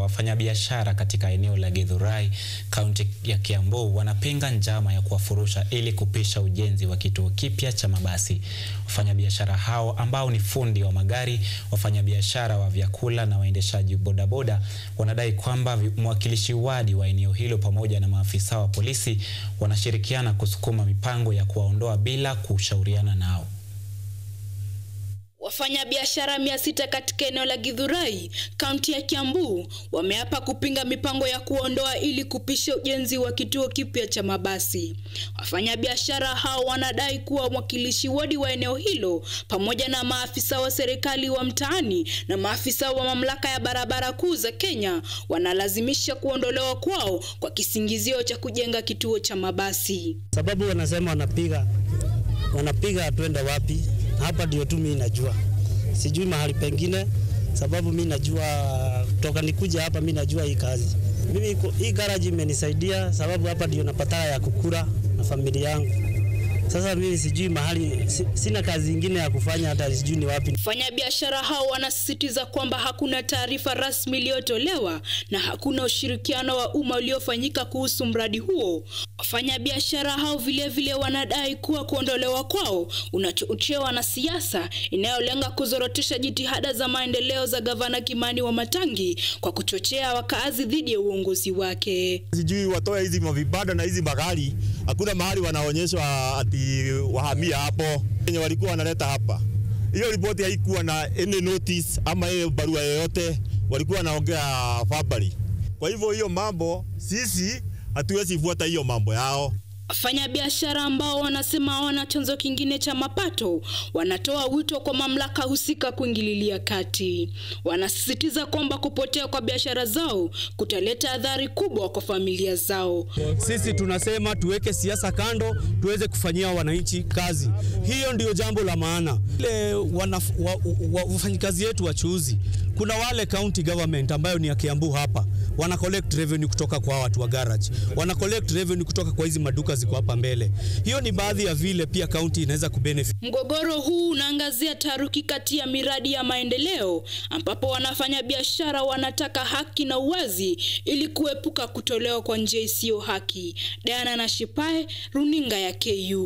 wafanyabiashara katika eneo la Githurai, kaunti ya Kiambu wanapinga njama ya kuwafurusha ili kupisha ujenzi wa kituo kipya cha mabasi. Wafanyabiashara hao ambao ni fundi wa magari, wafanyabiashara wa vyakula na waendeshaji bodaboda wanadai kwamba mwakilishi wadi wa eneo hilo pamoja na maafisa wa polisi wanashirikiana kusukuma mipango ya kuwaondoa bila kushauriana nao. Wafanyabiashara mia sita katika eneo la Githurai, kaunti ya Kiambu wameapa kupinga mipango ya kuondoa ili kupisha ujenzi wa kituo kipya cha mabasi. Wafanyabiashara hao wanadai kuwa mwakilishi wadi wa eneo hilo pamoja na maafisa wa serikali wa mtaani na maafisa wa mamlaka ya barabara kuu za Kenya wanalazimisha kuondolewa kwao kwa kisingizio cha kujenga kituo cha mabasi. Sababu wanasema wanapiga wanapiga twende wapi? Hapa ndio tu mimi najua, sijui mahali pengine, sababu mimi najua toka nikuja hapa, mimi najua hii kazi. Mimi hii garage imenisaidia, sababu hapa ndio napatana ya kukula na familia yangu. Sasa mimi sijui mahali, sina kazi ingine ya kufanya, hata sijui ni wapi. Wafanyabiashara hao wanasisitiza kwamba hakuna taarifa rasmi iliyotolewa na hakuna ushirikiano wa umma uliofanyika kuhusu mradi huo. Wafanyabiashara hao vilevile vile wanadai kuwa kuondolewa kwao unachochewa na siasa inayolenga kuzorotesha jitihada za maendeleo za gavana Kimani Wamatangi kwa kuchochea wakaazi dhidi ya uongozi wake. Sijui watoe hizi mavibanda na hizi magari, hakuna mahali wanaonyeshwa ati wahamia hapo wenye walikuwa wanaleta hapa. Hiyo ripoti haikuwa na any notice ama hiyo barua yoyote, walikuwa wanaongea verbally. Kwa hivyo hiyo mambo sisi hatuwezi fuata hiyo mambo yao. Wafanyabiashara ambao wanasema hawana chanzo kingine cha mapato wanatoa wito kwa mamlaka husika kuingililia kati. Wanasisitiza kwamba kupotea kwa biashara zao kutaleta adhari kubwa kwa familia zao. Sisi tunasema tuweke siasa kando, tuweze kufanyia wananchi kazi. Hiyo ndio jambo la maana. Ile wafanyikazi wetu wachuuzi, kuna wale county government ambayo ni ya Kiambu hapa wana collect revenue kutoka kwa watu wa garage, wana collect revenue kutoka kwa hizi maduka ziko hapa mbele. Hiyo ni baadhi ya vile pia kaunti inaweza kubenefit. Mgogoro huu unaangazia taharuki kati ya miradi ya maendeleo ambapo wanafanya biashara wanataka haki na uwazi ili kuepuka kutolewa kwa njia isiyo haki. Diana Nashipae, runinga ya KU.